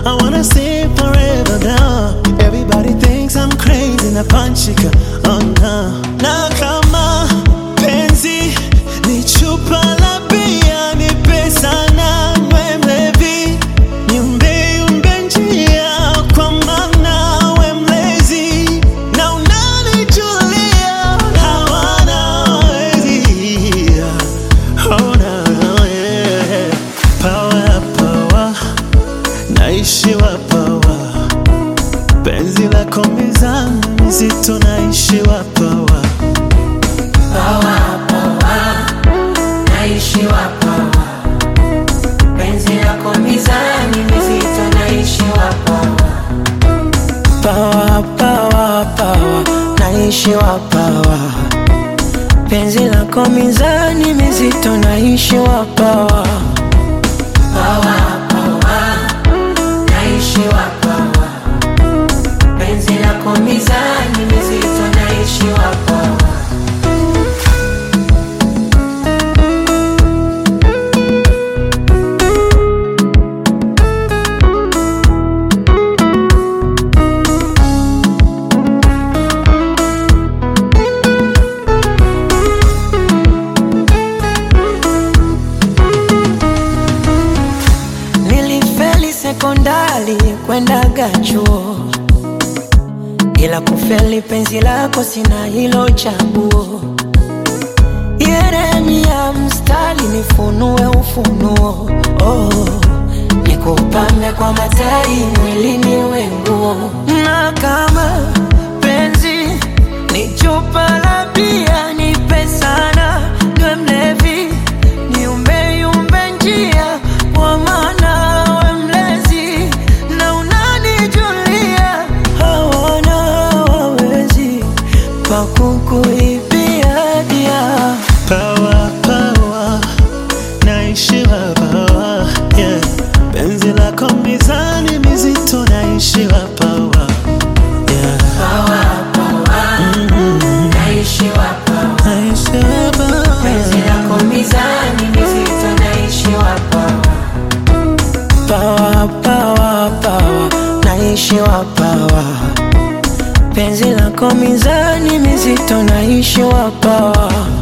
I wanna stay forever now. Everybody thinks I'm crazy na panchika, oh no. Na kama penzi ni chupa la bia, ni pesa na we mlevi, niumbe umbe njia kwa maana we mlezi na unanijulia hawana wezi. Oh, no, yeah. Power, power, naishiwa power, penzi lako mizani mizito, naishiwa power. Power, power, naishiwa power. Penzi lako mizani mizito, naishiwa power. Power, power, power, naishiwa power. Penzi lako mizani mizito, naishiwa power. Power, power, naishiwa power. Penzi lako mizani mizito, naishiwa power. Nilifeli sekondari kwendaga chuo, ila kufeli penzi lako sina hilo chaguo. Yeremia mstari nifunue ufunuo, oh, nikupambe kwa matari mwilini wenguo, na kama penzi ni chupa la bia, nipe sana niwe mlevi niumbe yumbe njia kwa maana we mlezi na unanijulia hawana wawezi pakukuibia dia Power, power, naishiwa power, yeah. Penzi lako mizani mizito, naishiwa power, yeah. Power, power, naishiwa power. Naishiwa Penzi power. lako mizani mizito, naishiwa power. pawa pawa pawa naishiwa pawa penzi lako mizani mizito naishiwa pawa